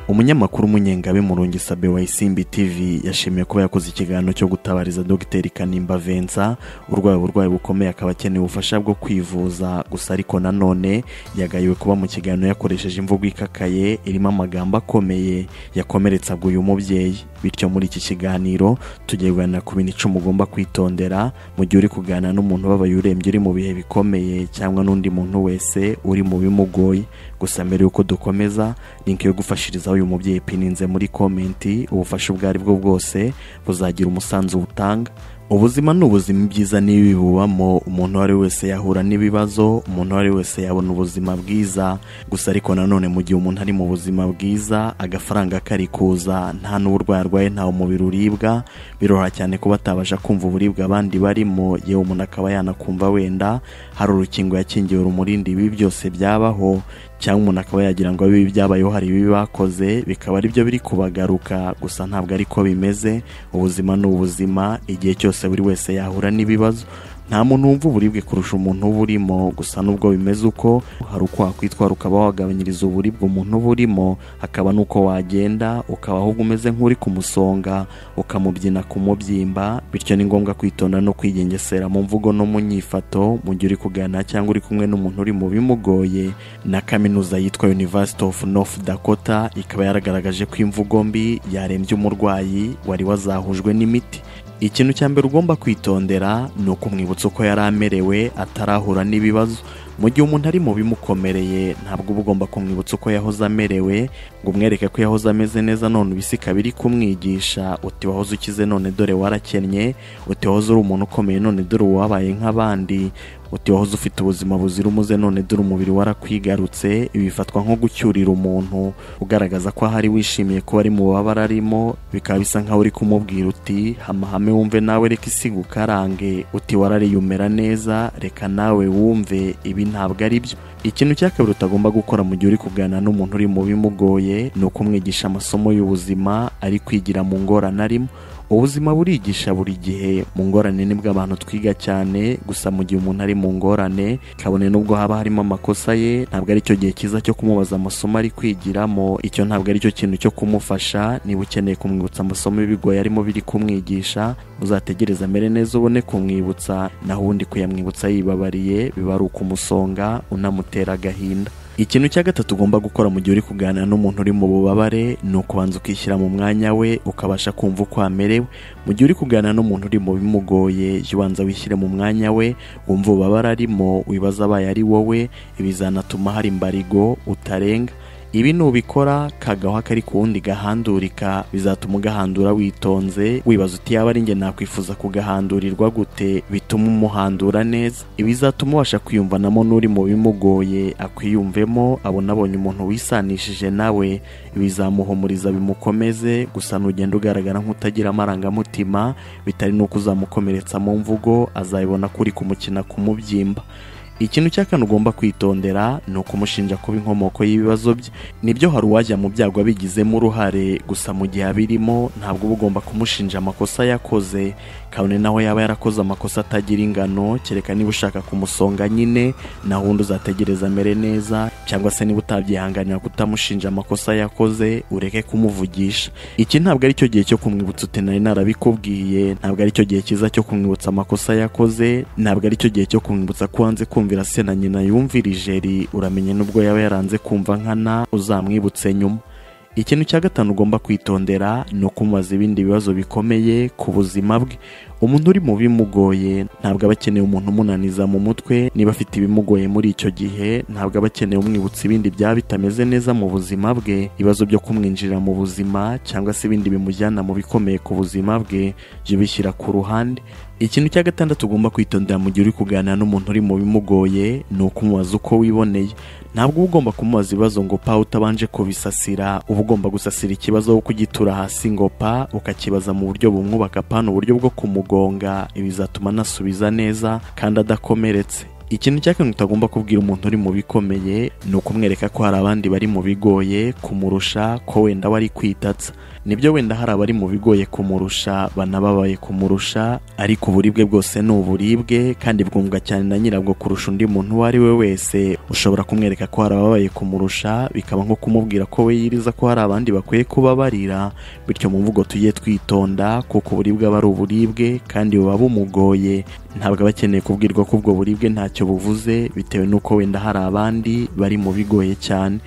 umunyamakuru umunyengabe murungi sabe wa isimbi tv yashimiye kuba yakoze ikiganiro cyo gutabariza dogiteri kanimba vensa urwaye uburwayi bukomeye akaba akeneye ubufasha bwo kwivuza gusa ariko nanone yagayiwe kuba mu kiganiro yakoresheje imvugo ikakaye irimo amagambo akomeye yakomeretsaga uyu mubyeyi bityo muri iki kiganiro tugiye kuganira ku bintu icumi ugomba kwitondera mu gihe uri kuganira n'umuntu ubabaye urembye uri mu bihe bikomeye cyangwa n'undi muntu wese uri mu bimugoye gusa mbere y'uko dukomeza linki yo gufashirizaho uyu mubyeyi ipininze muri komenti ubufasha ubwo ari bwo bwose buzagira umusanzu butanga ubuzima ni ubuzima byiza n'ibibi bubamo umuntu uwo ari we wese yahura n'ibibazo umuntu uwo ari we wese yabona ubuzima bwiza gusa ariko nanone mu gihe umuntu ari mu buzima bwiza agafaranga kari kuza nta n'uburwayi arwaye ntawe umubiri uribwa biroroha cyane kuba atabasha kumva uburibwe abandi barimo yewe umuntu akaba yanakumva wenda hari urukingo yakingiwe rumurindi ibi byose byabaho cyangwa umuntu akaba yagira ngo bibi byabayeho hari ibibi bakoze bikaba ari byo biri kubagaruka gusa ntabwo ari ko bimeze ubuzima ni ubuzima igihe cyose buri wese yahura n'ibibazo nta muntu wumva uburibwe kurusha umuntu uba urimo gusa n'ubwo bimeze uko hari uko wakwitwara ukaba wagabanyiriza uburibwe umuntu uba urimo hakaba n'uko wagenda ukaba ahubwo umeze nk'uri kumusonga ukamubyina ku mubyimba bityo ni ngombwa kwitonda no kwigengesera mu mvugo no mu nyifato mu gihe uri kuganira cyangwa uri kumwe n'umuntu uri mu bimugoye na kaminuza yitwa University of North Dakota ikaba yaragaragaje ko imvugo mbi yarembye umurwayi wari wazahujwe n'imiti ikintu cya mbere ugomba kwitondera ni ukumwibutsa uko yari amerewe atarahura n'ibibazo mu gihe umuntu ari mu bimukomereye ntabwo uba ugomba kumwibutsa uko yahoze amerewe ngo umwereke ko yahoze ameze neza none ubisi ikaba iri kumwigisha uti wahoze ukize none dore warakennye uti wahoze uri umuntu ukomeye none dore wabaye nk'abandi uti wahoze ufite ubuzima buzira umuze none dore umubiri warakwigarutse bifatwa nko gucyurira umuntu ugaragaza ko ahari wishimiye ko ari mu bababara arimo bikaba bisa nk'aho uri kumubwira uti hamahame wumve nawe reka isi gukarange uti warariye umera neza reka nawe wumve ibi ntabwo ari byo ikintu cya kabiri utagomba gukora mu gihe uri kuganira n'umuntu uri mu bimugoye ni ukumwigisha amasomo y'ubuzima ari kwigira mu ngorane arimo ubuzima burigisha buri gihe mu ngorane nibwo abantu twiga cyane gusa mu gihe umuntu ari mu ngorane kabone nubwo haba harimo amakosa ye ntabwo ari cyo gihe cyiza cyo kumubaza amasomo ari kwigiramo icyo ntabwo ari cyo kintu cyo kumufasha niba ukeneye kumwibutsa amasomo y'ibigoye arimo biri kumwigisha uzategereza amere neza ubone kumwibutsa naho ubundi kuyamwibutsa yibabariye biba ari ukumusonga unamutera agahinda ikintu cya gatatu ugomba gukora mu gihe uri kuganira n'umuntu uri mu bubabare ni ukubanza ukishyira mu mwanya we ukabasha kumva uko amerewe mu gihe uri kuganira n'umuntu uri mu bimugoye jya ubanza wishyire mu mwanya we wumva ububabare arimo wibaza abaye ari wowe bizanatuma hari imbarigo utarenga ibi nubikora kagawa kari ku wundi gahandurika bizatuma ugahandura witonze wibaza uti yaba ari njye nakwifuza kugahandurirwa gute bituma umuhandura neza ibi bizatuma ubasha kwiyumvanamo n'uri mu bimugoye akwiyumvemo abona abonye umuntu wisanishije nawe bizamuhumuriza bimukomeze gusa nugenda ugaragara nk'utagira amarangamutima bitari n'uko uzamukomeretsa mu mvugo azabibona ko uri kumukina ku mubyimba ikintu cya kane ugomba kwitondera ni ukumushinja kuba inkomoko y'ibibazo bye nibyo hari uwajya mu byago abigizemo uruhare gusa mu gihe abirimo ntabwo uba ugomba kumushinja amakosa yakoze kabone naho yaba yarakoze amakosa atagira ingano kereka niba ushaka kumusonga nyine naho undi uzategereza amere neza cyangwa se niba utabyihanganira kutamushinja amakosa yakoze ureke kumuvugisha iki ntabwo ari cyo gihe cyo kumwibutsa uti nari narabikubwiye ntabwo ari cyo gihe cyiza cyo kumwibutsa amakosa yakoze ntabwo ari cyo gihe cyo kumwibutsa ko wanze kumwibutsa kumvira se na nyina yumvira ijeri uramenye n'ubwo yaba yaranze kumva nkana uzamwibutse nyuma ikintu cya gatanu ugomba kwitondera ni ukumubaza ibindi bibazo bikomeye ku buzima bwe umuntu uri mu bimugoye ntabwo aba akeneye umuntu umunaniza mu mutwe niba afite ibimugoye muri icyo gihe ntabwo aba akeneye umwibutsa ibindi byaba bitameze neza mu buzima bwe ibibazo byo kumwinjirira mu buzima cyangwa se ibindi bimujyana mu bikomeye ku buzima bwe jya ubishyira ku ruhande ikintu cya gatandatu ugomba kwitondera mu gihe uri kuganira n'umuntu uri mu bimugoye ni ukumubaza uko wiboneye ntabwo uba ugomba kumubaza ibibazo ngo pa utabanje kubisasira uba ugomba gusasira ikibazo wo kugitura hasi ngo pa ukakibaza mu buryo bumwubaka pa ni uburyo bwo kumugonga ibizatuma anasubiza neza kandi adakomeretse ikintu cya kabiri utagomba kubwira umuntu uri mu bikomeye ni ukumwereka ko hari abandi bari mu bigoye kumurusha ko wenda we ari kwitatsa nibyo wenda hari abari mu bigoye kumurusha banababaye kumurusha ariko uburibwe bwose ni uburibwe kandi bwumvwa cyane na nyirabwo kurusha undi muntu uwo ari we wese ushobora kumwereka ko hari ababaye kumurusha bikaba nko kumubwira ko we yiriza ko hari abandi bakwiye kubabarira bityo mu mvugo tujye twitonda kuko uburibwe aba ari uburibwe kandi buba bumugoye ntabwo aba akeneye kubwirwa ko ubwo buribwe ntacyo buvuze bitewe n'uko wenda hari abandi bari mu bigoye cyane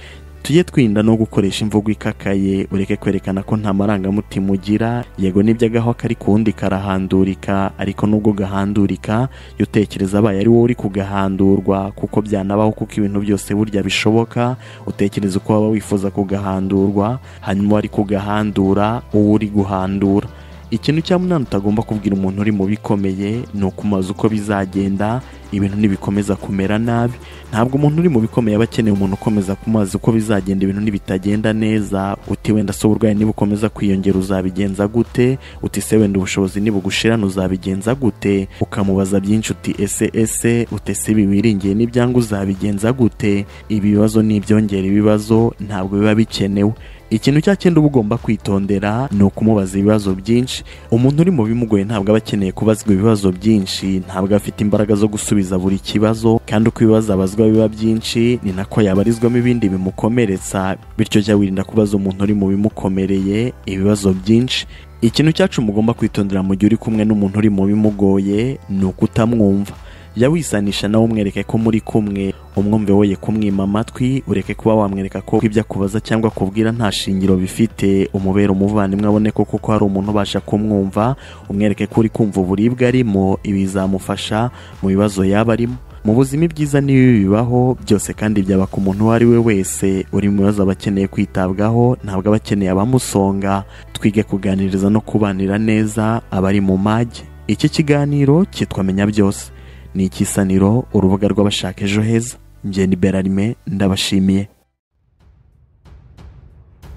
tujye twinda no gukoresha imvugo ikakaye ureke kwerekana ko nta marangamutima ugira yego nibyo agaho kari ku wundi karahandurika ariko nubwo gahandurika iyo utekereza abaye ari wowe uri kugahandurwa kuko byanabaho kuko ibintu byose burya bishoboka utekereza uko waba wifuza kugahandurwa hanyuma wari kugahandura uwo uri guhandura ikintu cya munani utagomba kubwira umuntu uri mu bikomeye ni ukumaza uko bizagenda ibintu ntibikomeza kumera nabi ntabwo umuntu uri mu bikomeye aba akeneye umuntu ukomeza kumaza uko bizagenda ibintu ntibitagenda neza uti wenda se uburwayi nibukomeza kwiyongera uzabigenza gute uti se wenda ubushobozi nibugushirana uzabigenza gute ukamubaza byinshi uti ese ese ute se ibi wiringiye n'ibyanga uzabigenza gute ibi bibazo ni ibyongera ibibazo ntabwo biba bikenewe ikintu cya cyenda uba ugomba kwitondera ni ukumubaza ibibazo byinshi umuntu uri mu bimugoye ntabwo aba akeneye kubazwa ibibazo byinshi ntabwo afite imbaraga zo gusubiza buri kibazo kandi uko ibibazo abazwa biba byinshi ni nako yabarizwamo ibindi bimukomeretsa bityo jya wirinda kubaza umuntu uri mu bimukomereye ibibazo byinshi ikintu cyacu mugomba kwitondera mu gihe uri kumwe n'umuntu uri mu bimugoye ni ukutamwumva jya wisanisha nawe umwereke ko muri kumwe umwumve woye kumwima amatwi ureke kuba wamwereka ko ibyo akubaza cyangwa akubwira nta shingiro bifite umubera umuvandimwe abone ko kuko hari umuntu ubasha kumwumva umwereke ko uri kumva uburibwe arimo ibi bizamufasha mu bibazo yaba arimo mu buzima ibyiza n'ibibi bibaho byose kandi byaba ku muntu uwo ari we wese uri mu bibazo aba akeneye kwitabwaho ntabwo aba akeneye abamusonga twige kuganiriza no kubanira neza abari mu mage iki kiganiro cyitwa menya byose ni ikisaniro urubuga rw'abashaka ejo heza njye ni berarime ndabashimiye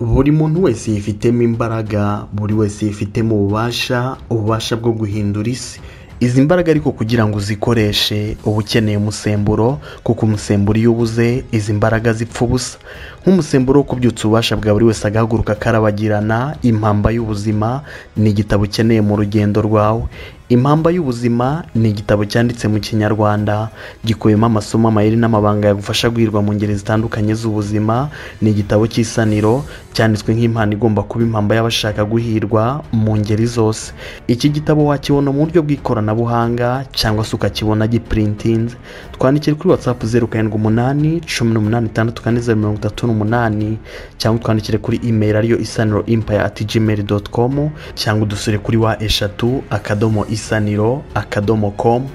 buri muntu wese yifitemo imbaraga buri wese yifitemo ububasha ububasha bwo guhindura isi izi mbaraga ariko kugira ngo uzikoreshe uba ukeneye umusemburo kuko umusemburo iyo ubuze izi mbaraga zipfa ubusa nk'umusemburo wo kubyutsa ububasha bwa buri wese agahaguruka karabagirana impamba y'ubuzima ni igitabo ukeneye mu rugendo rwawe impamba y'ubuzima ni igitabo cyanditse mu kinyarwanda gikubiyemo amasomo amayeri n'amabanga yagufasha guhirwa mu ngeri zitandukanye z'ubuzima ni igitabo cy'isaniro cyanditswe nk'impano igomba kuba impamba y'abashaka guhirwa mu ngeri zose iki gitabo wakibona mu buryo bw'ikoranabuhanga cyangwa se ukakibona gipurintinze twandikire kuri watsapu zeru karindwi umunani cumi n'umunani itandatu kane zeru mirongo itatu n'umunani cyangwa twandikire kuri imeri ariyo isaniro impaya ati gmail doti komu cyangwa udusure kuri wa eshatu akadomo isaniro akadomo komu